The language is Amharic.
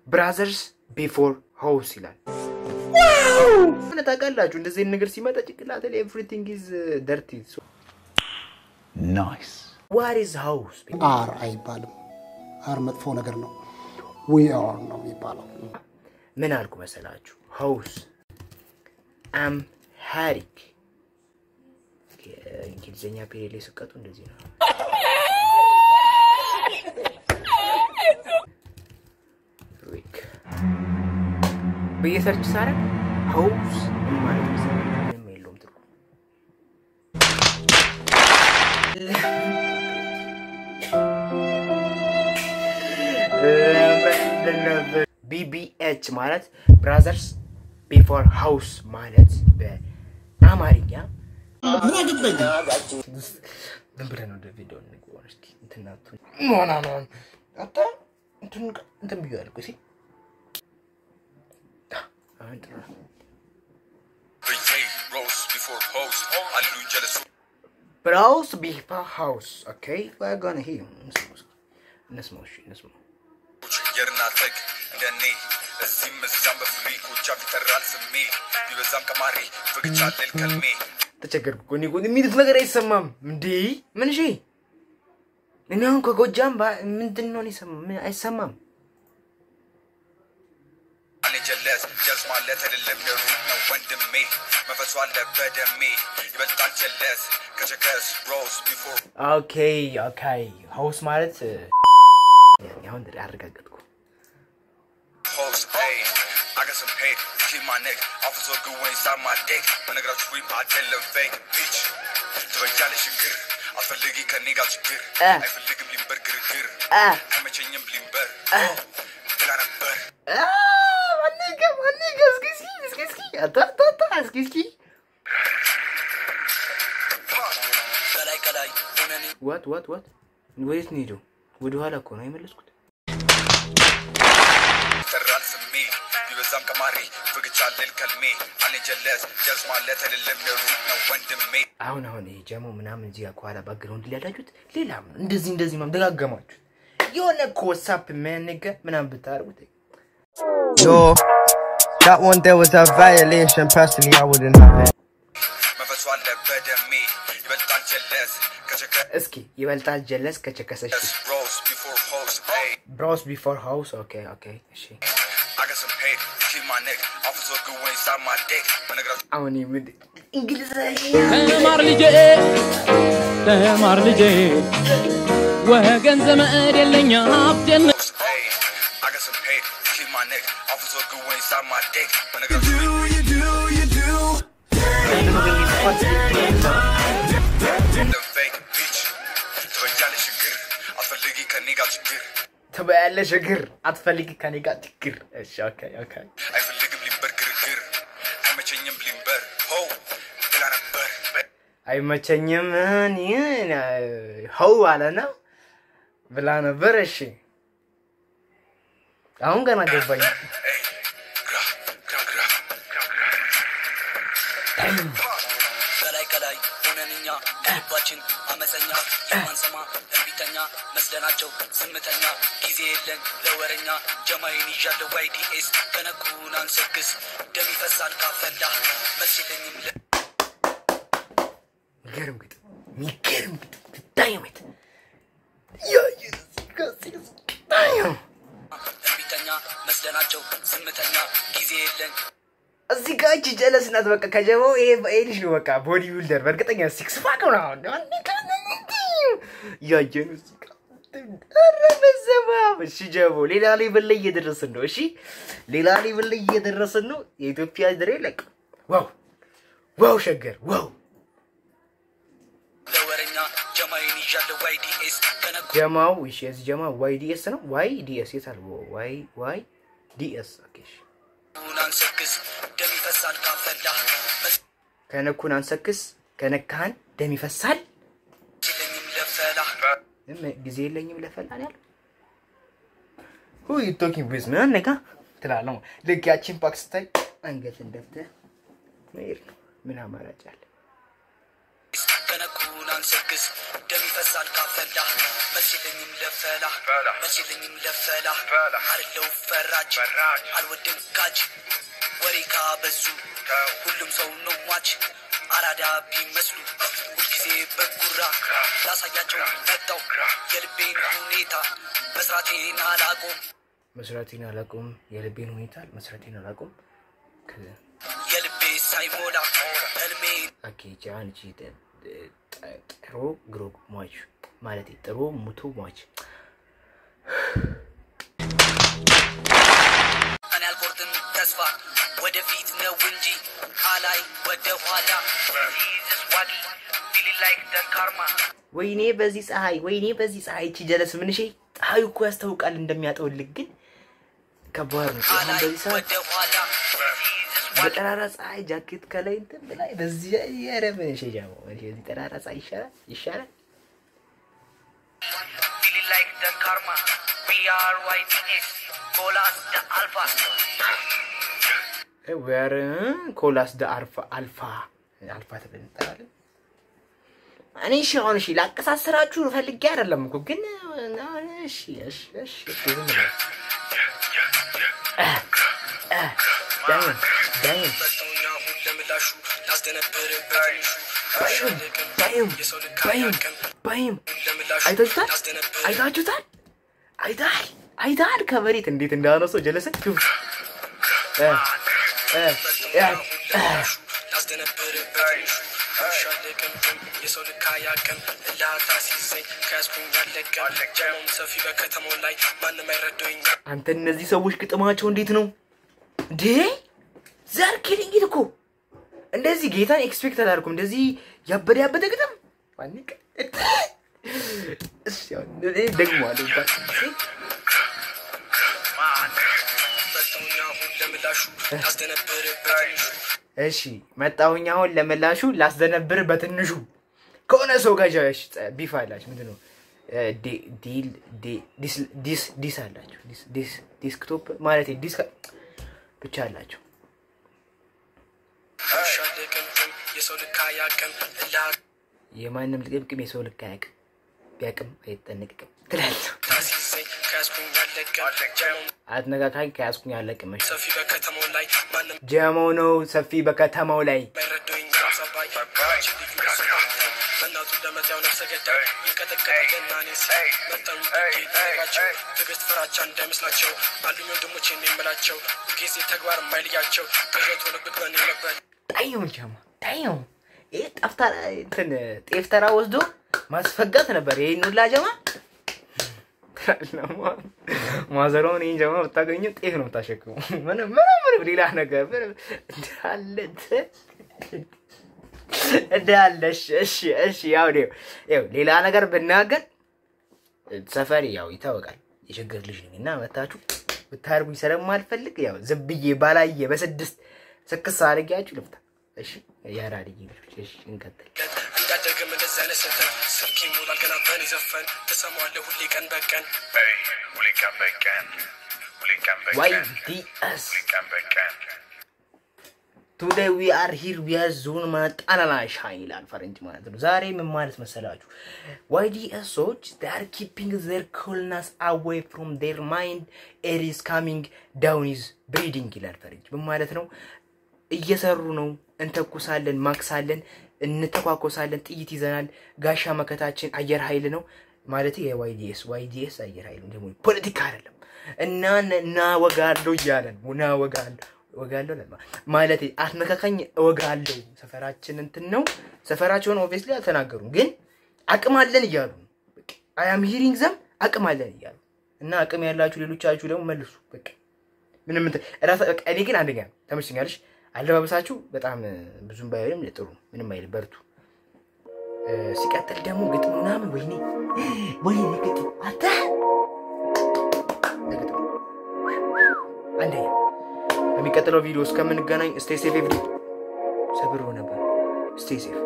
ብራዘርስ ቢፎር ሃውስ ይላል። ምን ታውቃላችሁ? እንደዚህ አይነት ነገር ሲመጣ ጭንቅላት ላይ ኤቭሪቲንግ ኢዝ ደርቲ ናይስ ዋት ኢዝ ሃውስ አር አይባልም። አር መጥፎ ነገር ነው። ዊ አር ነው የሚባለው። ምን አልኩ መሰላችሁ? ሃውስ አም ሃሪክ እንግሊዝኛ ፔሪድ ላይ ስቀጡ እንደዚህ ነው። ሪክ ብዬ ሰርች ሳረግ ሃውስ ምን ማለት መሰለህ? ምንም የለውም ትርጉም። ቢቢኤች ማለት ብራዘርስ ቢፎር ሃውስ ማለት በአማርኛ ምን ብለህ ነው ወደ ቪዲዮ እንግባ እስኪ እንትን አትሁን። ኖ ኖ ኖ አታ እንትን እንትን ብዬዋለሁ እኮ እስኪ አሁን ጥሩ ነው። ብራውስ ቢፎር ሃውስ ኦኬ we're gonna hear እንስማው እስኪ እንስማው እሺ እንስማው የርናተግ እንደኔ እዚህም እዚያም በፍሪኮቻ ይጠራል ስሜ ቢበዛም ቀማሪ ፍግቻለል ከልሜ ተቸገርኩ እኮ እኔ እኮ የሚሉት ነገር አይሰማም እንዴ ምን እሺ እኔ አሁን ከጎጃም ባ- ምንድን ነው እኔ ሰማ- ምን አይሰማም እኔ ጀለስ ጀልስ ማለት አይደለም የሩቅ ነው ወንድሜ መንፈሱ አለ በደሜ ይበልጣል ጀለስ ከቸከስ ሮስ ቢፎር ኦኬ ኦኬ ሃውስ ማለት እ፣ አሁን አረጋገጥኩ ሆስ ይ አገስም ሄድ ኪማ ኔክ አፍዞ ግወኝ ሳማ ዴክ በነገራችሁ ሪም አይደለም ፌክ ቢች ትበጃለሽ ችግር አትፈልጊ ከኔ ጋር ችግር እ። አይፈልግም ሊንበር ግርግር እ። አይመቸኝም ሊንበር ብላ ነበር ማነገ ማነገ እስኪ እስኪ እስኪ እስኪ አታ አታ አታ እስኪ እስኪ ከላይ ከላይ ሆነን ዋት ዋት ዋት ወዴት ነው ሄደው? ወደ ኋላ እኮ ነው የመለስኩት። ይጠራል ስሜ ቢበዛም ቀማሪ ፍግቻለል ከልሜ አኔ ጀለስ ጀልስ ማለት አይደለም የሩቅ ነው ወንድሜ አሁን አሁን ይሄ ጀሞ ምናምን እዚህ ጋር ከኋላ ባክግራውንድ ላይ ያላችሁት ሌላ ነው። እንደዚህ እንደዚህ ምናምን ደጋገማችሁት። የሆነ እኮ ዋትስአፕ የሚያነገ ምናምን ብታደርጉት Yo, that one there was a violation. Personally, I wouldn't have it. መንፈሱ አለ በደሜ ይበልጣል ጀለስ ከቸከስ እስኪ ይበልጣል ጀለስ ከቸከሰሽ ሮስ ቢፎር ሆስ ይ ብራውስ ቢፎር ሃውስ ኦኬ ኦኬ እሺ አገስም ሄድ ኪማ ኔክ አፍዞ ግወኝ ሳማ ዴክ በነገራችሁ አሁን የምድ እንግሊዝኛ ተማር ልጄ ተማር ልጄ ወገን ዘመድ የለኝ ሀብቴን ሮስ ይ አገስም ሄድ ኪማ ኔክ አፍዞ ግወኝ ሳማ ዴክ በነገራችሁ ፌክ ቢች ትበጃለሽ ችግር አትፈልጊ ከኔ ጋር ችግር ትበያለሽ እግር አትፈልጊ ከኔ ጋር ችግር። እሺ ኦኬ ኦኬ አይፈልግም ሊንበር ግርግር አይመቸኝም ሊንበር ሆ ብላ ነበር አይመቸኝም እኔ ሆው አለ ነው ብላ ነበር። እሺ አሁን ገና ገባኝ። ኤይ፣ ግራ ግራ ግራ ከላይ ከላይ ሆነን እኛ ልባችን አመፀኛ የማንሰማ እምቢተኛ መስለናቸው ዝምተኛ ጊዜ የለን ለወረኛ ጀማይን ይዣለሁ ዋይዲኤስ ከነኩን አንሰግስ ደም ይፈሳል ካፈላ መልስ የለኝም ለ የሚገርም ግጥም የሚገርም ግጥም ዳይመት እምቢተኛ መስለናቸው ዝምተኛ ጊዜ የለን እዚህ ጋር እቺ ጀለስ ናት። በቃ ከጀማው ይሄ ይሄ ልጅ ነው በቃ ቦዲ ቢልደር በእርግጠኛ ሲክስ ፓክ ነው አሁን ያየን እዚህ ጋር ኧረ በስመ አብ። እሺ ጀሞ ሌላ ሌቭል ላይ እየደረስን ነው። እሺ ሌላ ሌቭል ላይ እየደረስን ነው። የኢትዮጵያ ድሬ ለቅ ዋው ዋው ሸገር ዋው ለወረኛ ጀማይን ይዣለሁ ዋይዲኤስ ከነኩ ጀማው እሺ የዚህ ጀማ ዋይ ዲኤስ ነው ዋይ ዲኤስ የት አለ ዋይ ዋይ ዲኤስ ኦኬ እሺ ን አንሰግስ ደም ይፈሳል ካፈላ መልስ ከነኩን አንሰክስ ከነካህን ደም ይፈሳል የለኝም ለፈላ እም- ጊዜ የለኝም ለፈላ ነው ያለው ሁ ዩ ቶኪንግ ዊዝ ምን ነጋ ትላለህ ልክ ያቺን ፓክ ስታይ አንገትን ደፍተህ መሄድ ነው ምን አማራጭ አለ ከነኩን ሳልሰግስ ደም ይፈሳል ካፈላ መችለኝም ለፈላ መችለኝም ለፈላ አርለው ፈራጅ አልወድም ጋጅ ወሬ ካበዙ ሁሉም ሰው ነው ሟች አራዳ ቢመስሉ ሁልጊዜ በጉራ ላሳያቸው መጣው የልቤን ሁኔታ መስራቴን አላቆም መስራቴን አላቁም የልቤን ሁኔታ መስራቴን አላቁም ከ- የልቤ ሳይሞላ ህልሜ ኦኬ ጃን ጂ ጥ- ጥ- ጥሩ ግሮ ሟች ማለት ጥሩ ሙቶ ሟች እኔ አልቆርጥም ተስፋ ወደፊት ነው እንጂ አላይ ወደ ኋላ ወይኔ በዚህ ፀሐይ ወይኔ በዚህ ፀሐይ እቺ ጀለስ ምንሼ ፀሐዩ እኮ ያስታውቃል እንደሚያጠውልግ ግን ከባድ ነው አሁን አላይ በዚህ ሰዓት ወደ ኋላ በጠራራ ፀሐይ ጃኬት ከላይ እንትን ብላይ በዚህ ኧረ ምንሼ ጃሞ ምንሼ በዚህ ጠራራ ፀሐይ ይሻላል ይሻላል feeling like the karma we are YTS colas the alpha ዌር ኮላስ ደ አልፋ አልፋ አልፋ ተብለን እንጠራለን። እኔ እሺ አሁን እሺ ላቀሳስራችሁ ፈልጌ አይደለም እኮ ግን አሁን እሺ እሺ እሺ እሺ ዝም ብለው እ እ ዳይም ዳይም መጣውኛ ሁን ለምላሹ ላስደነብር ባይም ባይም ባይም ባይም ለምላሹ አይታችሁታል ላስደነብር አይታችሁታል አይታል አይታል ከመሬት እንዴት እንዳነሰው ጀለሰን ሹፍ እ እ እ እ ላስደነብር በትንሹ ሻለቅምቅም የሰው ልካ ያቅም እላታ ሲዘኝ ከያዝኩኝ ያለቅም ጀሞም ሰፊ በከተማው ላይ ማንም አይረዳኝ አንተ እነዚህ ሰዎች ግጥማቸው እንዴት ነው እንዴ? ዘር ኪሊንግ እኮ እንደዚህ ጌታን ኤክስፔክት አላደርኩም። እንደዚህ ያበደ ያበደ ግጥም ማንቅ እሺ አሁን እኔ ደግሜዋለሁ ይባል መጣውኛ ሁን ለምላሹ ላስደነብር በትንሹ እሺ መጣሁኝ አሁን ለምላሹ ላስደነብር በትንሹ ከሆነ ሰው ጋር ጃሽ ቢፍ አላችሁ ምንድን ነው እ፣ ዲ- ዲል ዲ- ዲስ- ዲስ ዲስ አላችሁ ዲስ- ዲስ- ዲስክቶፕ ማለት ዲስ ብቻ አላቸው ሻለቅምቅም የሰው ልካ ያቅም እላታ የማንም ልቅምቅም የሰው ልክ አያውቅም ቢያውቅም አይጠነቅቅም ትላለህ ሲዘኝ ከያዝኩኝ ያለቅም ጀሞም አትነካካኝ ከያዝኩኝ አለቅም እሺ ሰፊ በከተማው ላይ ማንም ጀመው ነው ሰፊ በከተማው ላይ አይረዳኝ ሰባይ ችን ልዩ ሰባታይ በእናቱ ለመታው ነፍሰ ገዳይ ይንቀጠቀጠ ገናኔ ሲል መጠኑ ናቸው ትዕግስት ፍራቻ እንዳይመስላቸው አሉኝ ወንድሞች የምላቸው ጊዜ ተግባር የማይልያቸው ቅዠት ሆነብህ በኔ ነበር ጣየው ጀማ ጣየው ይህ ጠፍታ እንትን ጤፍ ተራ ወስዶ ማስፈጋት ነበር ይሄን ሁላ ጀማ ማዘሯን ይህን ጀማ ብታገኙ ጤፍ ነው የምታሸክሙ ምንም ምንም ምንም ሌላ ነገር ምንም እንዳለ እንዳለ እሺ እሺ እሺ ያው ነው ያው ሌላ ነገር ብናገር ሰፈሪ ያው ይታወቃል የችግር ልጅ ነኝ እና መታችሁ ብታርጉኝ ስለማልፈልግ ያው ዝም ብዬ ባላየ በስድስት ስክስ አድርጊያችሁ ልፍታ። እሺ ያራድዬ ልጆች እሺ እንቀጥል። እንዳደግም እንደዚህ አይነት ስህተት ስልክ ይሞላል ገና በኔ ዘፈን ትሰማዋለህ ሁሌ ቀን በቀን ሁሌ ቀን በቀን ሁሌ ቀን ዋይ በቀን ዲኤስ ሁሌ ቀን በቀን ቱዴይ ዊ አር ሂር ዊ አር ዞን ማለት ጣናና ሻይን ይላል ፈረንጅ ማለት ነው። ዛሬ ምን ማለት መሰላችሁ? ዋይ ዲኤሶች they are keeping their coolness away from their mind air is coming down is breathing ይላል ፈረንጅ። ምን ማለት ነው? እየሰሩ ነው። እንተኩሳለን፣ ማክሳለን፣ እንተኳኮሳለን፣ ጥይት ይዘናል። ጋሻ መከታችን አየር ኃይል ነው ማለት የዋይዲኤስ ዋይዲኤስ አየር ኃይል ነው። ደግሞ ፖለቲካ አይደለም እና እና ወጋለሁ እያለን ና ወጋለሁ ወጋለሁ ለማ ማለት አትነካካኝ እወጋለሁ። ሰፈራችን እንትን ነው። ሰፈራቸውን ኦብቪየስሊ አልተናገሩም፣ ግን አቅም አለን እያሉ ነው። አይ አም ሂሪንግ ዘም አቅም አለን እያሉ እና አቅም ያላችሁ ሌሎቻችሁ ደግሞ መልሱ። በቃ ምንም እንትን እራሳ በቃ እኔ ግን አንደኛ ተመችቶኛልሽ። አለባበሳችሁ በጣም ብዙም ባይሆንም ጥሩ ምንም አይል በርቱ። እ፣ ሲቀጥል ደግሞ ግጥም ምናምን ወይኔ ወይኔ ግጥም አታ ግጥም አንደኛ በሚቀጥለው ቪዲዮ እስከምንገናኝ ስቴይ ሴፍ ኤቭሪ ሰብሮ ነበር ስቴይ ሴፍ